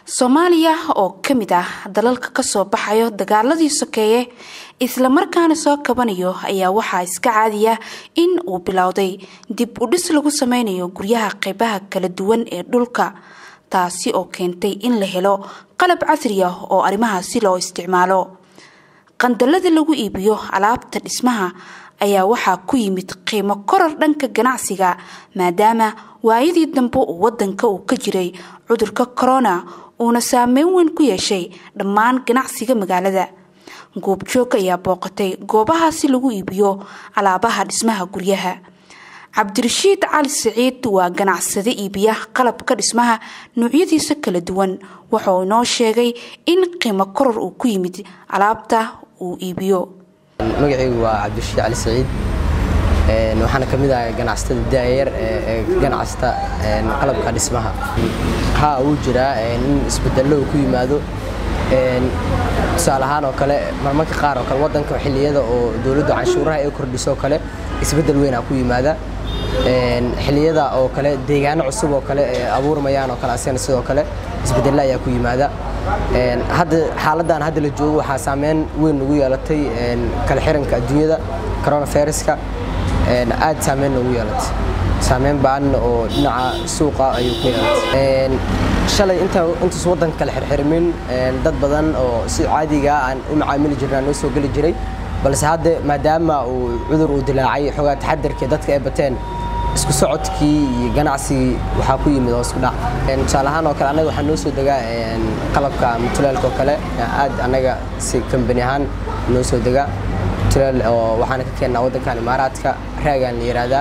soomaaliya oo ka mid ah dalalka kasoo baxayo dagaaladii sokeeye islamarkaana soo kabanayo ayaa waxaa iska caadiya in uu bilowday dib u dhis lagu sameynayo guryaha qeybaha kala duwan ee dhulka taasi oo keentay in la helo qalab casri ah oo arrimahaasi loo isticmaalo qandalada lagu iibiyo alaabta dhismaha ayaa waxaa ku yimid qiimo koror dhanka ganacsiga maadaama waayadii dambe uu wadanka uu ka jiray cudurka corona uuna saameyn weyn ku yeeshay dhammaan ganacsiga magaalada goobjoog ayaa booqatay goobahaasi lagu iibiyo alaabaha dhismaha guryaha cabdirashiid cali siciid waa ganacsade iibiya qalabka dhismaha noocyadiisa kala duwan wuxuu inoo sheegay in qiimo koror uu ku yimid alaabta uu iibiyo magacaygu waa cabdirashiid cali siciid waxaana ka mid ahay ganacsatada daayar ee ganacsata qalabka dhismaha haa wuu jiraa in isbedello uu ku yimaado tusaale ahaan oo kale marmarka qaar oo kale wadanka xilliyada oo dowladdu canshuuraha ay kordhiso kale isbedel weynaa ku yimaada xilliyada oo kale deegaano cusub oo kale abuurmayaan oo kale asagana sidoo kale isbedella ayaa ku yimaada hadda xaaladdan hadda la joogo waxaa saameyn weyn nagu yeelatay kala xiranka adduunyada coronaviruska aad saameyn noogu yeelatay saameyn ba'an oo dhinaca suuqa ayuu ku yeelatay shalay intaas waddanka kala xirxirmin dad badan oo si caadiga aan u macaamili jirnaa noo soo geli jiray balse hadda maadaama uu cudur uu dilaacay xoogaa taxadarkii dadka ay bateen isku socodkii iyo ganacsigii waxaa ku yimid oo isku dhac tusaale ahaan oo kale annaga waxaa noo soo degaa qalabka mutulaalka oo kale aad annaga si kambani ahaan noo soo degaa mutulaal oo waxaana ka keennaa waddankan imaaraadka raagaan la yidhaahdaa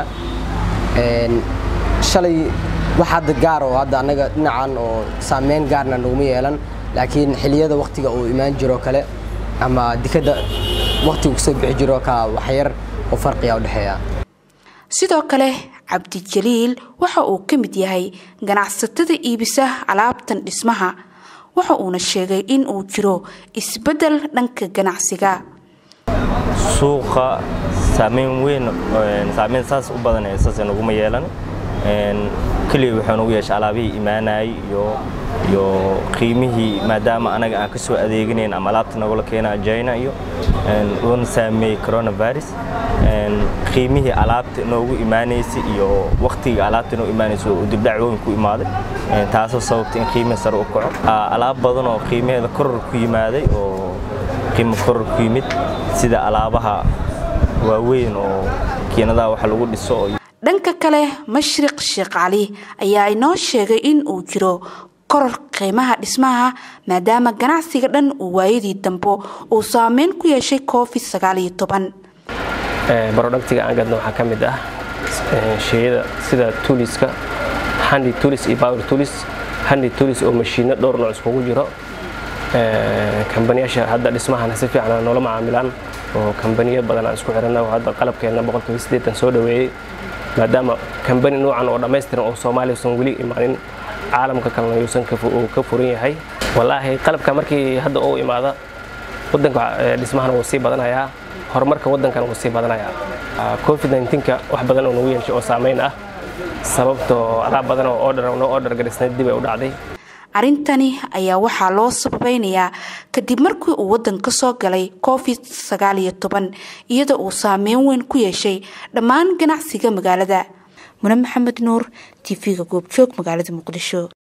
shalay wax hadda gaar oo hadda annaga dhinacan oo saameyn gaarna naguma yeelan laakiin xilliyada waktiga uu imaan jiro kale ama dikadda waktiga kusoo bixi jiro ka waxyar oo farqiga u dhexeeya sidoo kale cabdijaliil waxa uu ka mid yahay ganacsatada iibisa alaabtan dhismaha waxa uuna sheegay in uu jiro isbeddel dhanka ganacsiga suuqa saameyn weyn saameyn saas u badan saas naguma yeelan keliya wuxuu nagu yeeshay alaabihii imaanayay iyo iyo qiimihii maadaama anaga aan ka soo adeeganayn ama alaabta nagula keena china iyo uuna saameeyey coronavirus qiimihii alaabta noogu imaanaysay iyo waktiga alaabta noo imaanaysa uu dibdhac weyn ku imaaday taasoo sababtay in qiimihi sare u kaco alaab badan oo qiimaheeda koror ku yimaaday oo qiimo koror ku yimid sida alaabaha waaweyn oo kiinadaha wax lagu dhiso dhanka kale mashriq sheekh cali ayaa inoo sheegay in uu jiro koror qiimaha dhismaha maadaama ganacsiga dhan uu waayadii dambe uu saameyn ku yeeshay covid sagaal iyo toban barodhagtiga aan gadno waxaa ka mid ah sheyada sida tuuliska handi tuulis iyo power tuulis handi tuulis oo mashiino dhowr nooc iskugu jiro kambaniyaasha hadda dhismahana si fiican noola macaamilaan oo kambaniyo badan aan isku xirana hadda qalabkeenna boqolkiiba siddeetan soo dhoweeyey maadaama kambani noocan oo dhammaystiran oo soomaaliya usan weli imaanin caalamka kalena yuusan uu ka furan yahay wallaahi qalabka markii hadda uu imaada waddanka dhismahana wuu sii badanayaa horumarka waddankana wuu sii badanayaa covid 19ka wax badan oo nagu yeeshay oo saameyn ah sababtoo alaab badan oo order noo order garisnayd dib ay u dhacday arrintani ayaa waxaa loo sababeynayaa kadib markii uu waddanka soo galay covid sagaal iyo toban iyada uu saameyn weyn ku yeeshay dhammaan ganacsiga magaalada mune maxamed nuur t v-ga goobjoog magaalada muqdisho